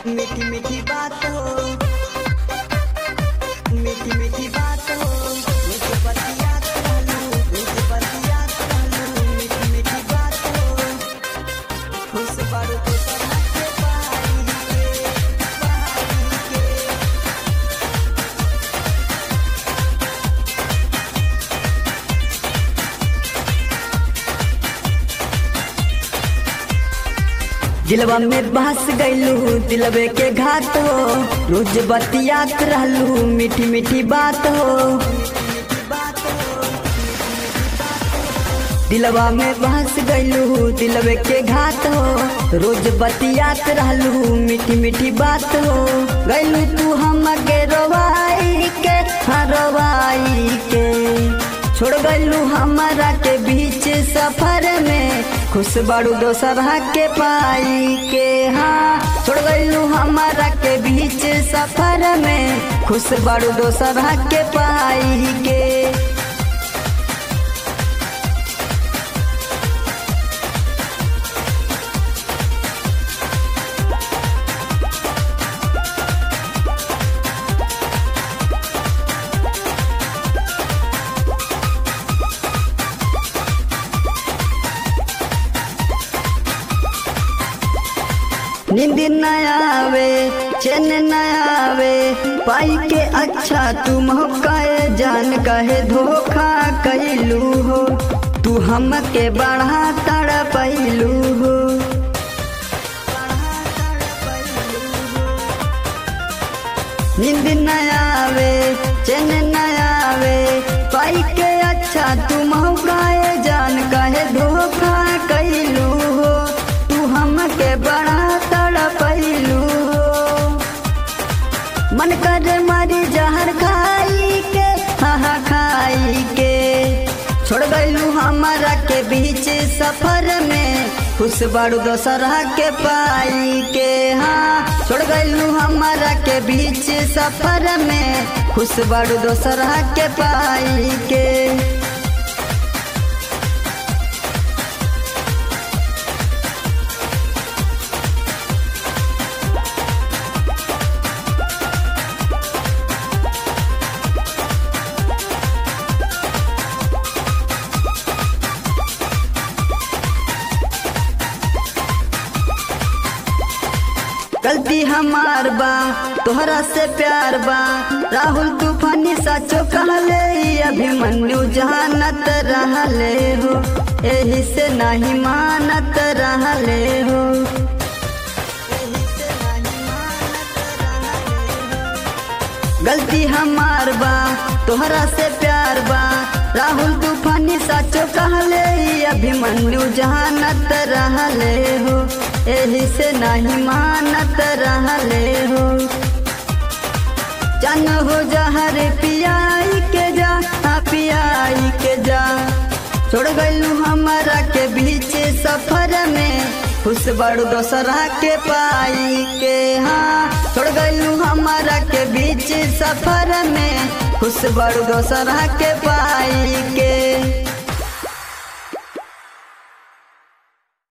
मीठी मीठी बात हो मीठी मीठी बात हो मुझे बतियात रहलू मुझे बतियात रहलू मीठी मीठी बात हो खुश बारू तो तरह के पाई के पाई के दिलवा में बहस गईलू दिलवे के घात हो रोज बतियात रहलू मीठी मीठी बात हो दिलवा में बहस गईलू दिलवे के घात हो रोज बतियात रहलू मीठी मीठी बात हो गईलू तू हम के रोवाई के हाँ रोवाई के छोड़ गईलू हमारा के बीच सफर में खुश बाड़ू दोसरा के पाई के हाँ छोड़ गईलू हमारा के बीच सफर में खुश बाड़ू दोसरा के पाई के नींद न आवे चैन न आवे पाई के अच्छा तू मौकाए जान कहे धोखा कैलू हो तू हमके बढ़ा तड़ पैलू हो नींद न आवे चैन न आवे पाई के अच्छा तू मौकाए जान कहे धोखा कैलू हो तू हमके बड़ा तड़पैलू हो मन कर मारी जहर खाई के हाँ खाई के छोड़ गईलू हमारा के बीच सफर में खुश बाड़ू दोसरा के पाई के हाँ छोड़ गईलू हमारा के बीच सफर में खुश बाड़ू दोसरा के पाई के गलती हमार बा तोहरा से प्यार बा राहुल तूफानी साचो कहले ई अभिमन्यु जानत रहले हो एही से नहीं मानत रहले हो गलती हमार बा तोहरा से प्यार बा राहुल तूफानी साचो कहले ई अभिमन्यु जानत रहले हो एही से नहीं मानत रहले हो जन हो जहर पियाई के जा हाँ पियाई के जा छोड़ गईलू हमारा के बीच सफर में खुश बड़ू दोसरा के पाई के हाँ छोड़ गईलू हमारा के बीच सफर में खुश बड़ू दोसरा के पाई के